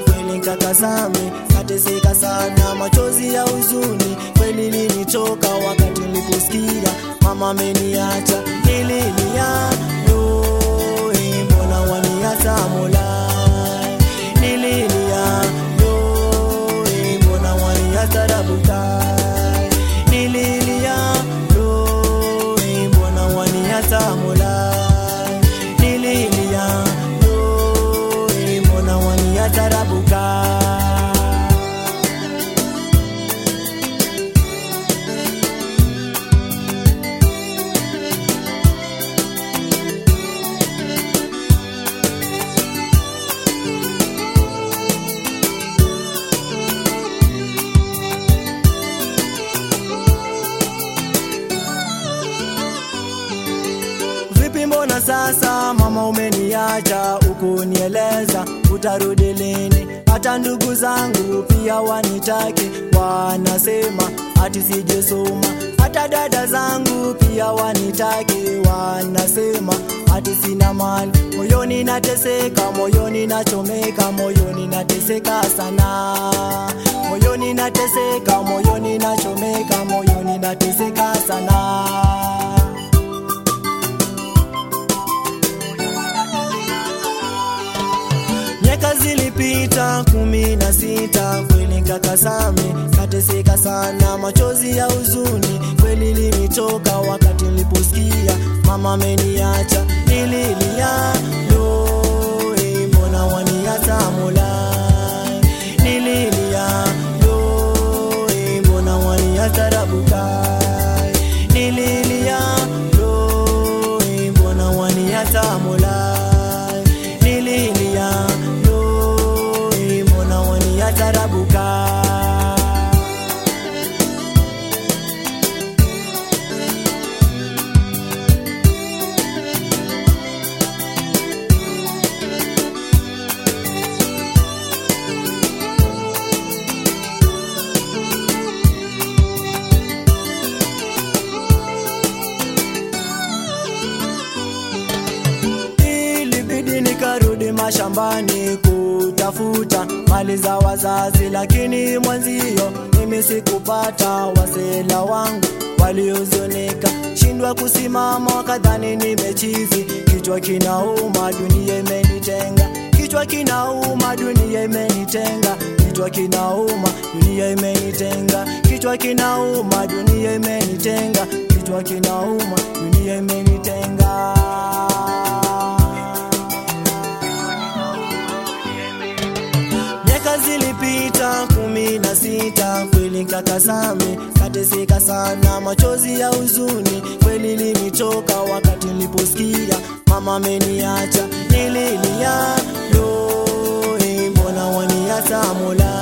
kweli nkakasame, kateseka sana, machozi ya huzuni kweli linitoka wakati niliposikia mama ameniacha, nililia yoe, mbona waniacha Mola, nililia yoe, mbona waniacha Rabuka, nililia yoe, mbona waniacha Mola, nililia yoe, mbona waniacha Rabuka. Vipi mbona sasa mama umeniacha ukunieleza utarudi lini? Hata ndugu zangu pia wanitaki, wanasema ati sijasoma. Hata dada zangu pia wanitaki, wanasema ati sina mali. Moyoni nateseka, moyoni nachomeka, moyoni nateseka sana. Moyoni nateseka, moyoni nachomeka, moyoni nateseka sana. Miaka zilipita kumi na sita, kweli nkakasame, kateseka sana, machozi ya huzuni kweli linitoka wakati niliposikia mama ameniacha, nililia yoe, mbona waniacha Mola, nililia yoe, mbona waniacha Rabuka, nililia yoe, mbona waniacha Mola, nililia yoe, mbona waniacha Rabuka. ilibidi nikarudi mashambani kutafuta mali za wazazi, lakini mwanzio mimi sikupata. Wasela wangu waliozonika, shindwa kusimama, wakadhani nimechizi. Kichwa kinauma, dunia imenitenga. Kichwa kinauma, dunia imenitenga. Kichwa kinauma, dunia imenitenga. Kichwa kinauma, dunia imenitenga. Kichwa kinauma, dunia imenitenga. Miaka zilipita kumi na sita, kweli nkakasame, kateseka sana, machozi ya huzuni kweli linitoka wakati niliposikia mama ameniacha, nililia yoe, mbona waniacha Mola,